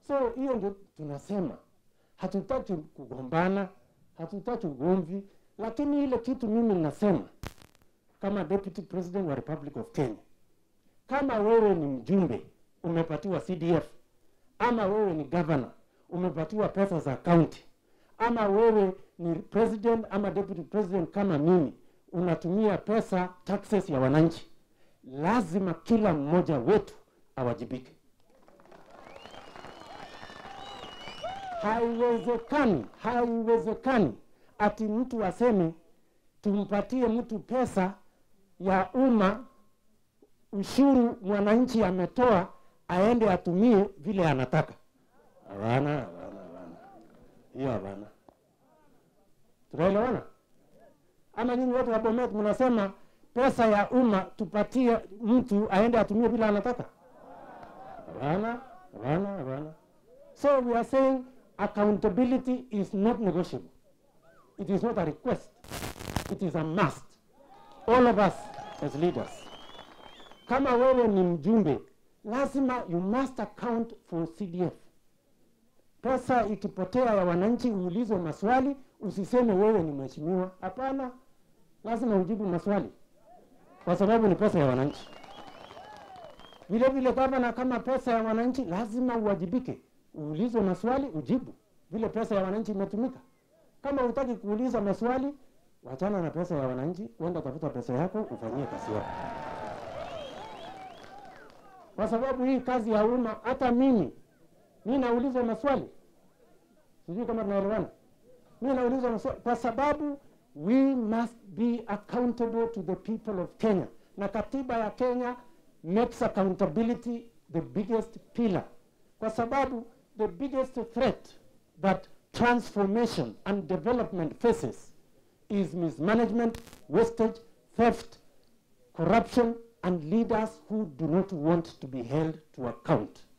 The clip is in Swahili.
So hiyo ndio tunasema, hatutaki kugombana, hatutaki ugomvi, lakini ile kitu mimi nasema kama deputy president wa Republic of Kenya, kama wewe ni mjumbe umepatiwa CDF, ama wewe ni governor umepatiwa pesa za county, ama wewe ni president ama deputy president kama mimi unatumia pesa taxes ya wananchi, lazima kila mmoja wetu awajibike. Haiwezekani, haiwezekani ati mtu aseme tumpatie mtu pesa ya umma, ushuru mwananchi ametoa, aende atumie vile anataka. Hapana, hapana, hapana, hiyo hapana. Tunaelewana? Ama nyinyi wote wa Bomet mnasema pesa ya umma tupatie mtu aende atumie vile anataka? Hapana, hapana, hapana. So we are saying accountability is not negotiable. It is not a request. It is a must. All of us as leaders. Kama wewe ni mjumbe, lazima you must account for CDF. Pesa ikipotea ya wananchi, uulizwe maswali, usiseme wewe ni mheshimiwa. Hapana, lazima ujibu maswali kwa sababu ni pesa ya wananchi. Vile vile gavana, kama pesa ya wananchi, lazima uwajibike, uulizwe maswali, ujibu vile pesa ya wananchi imetumika. Kama hutaki kuuliza maswali, wachana na pesa ya wananchi, uenda tafuta pesa yako ufanyie kazi yako, kwa sababu hii kazi ya umma, hata mimi mi naulizwa maswali, sijui kama tunaelewana. Mi naulizwa maswali kwa sababu we must be accountable to the people of Kenya, na katiba ya Kenya makes accountability the biggest pillar, kwa sababu the biggest threat that transformation and development faces is mismanagement, wastage, theft, corruption, and leaders who do not want to be held to account.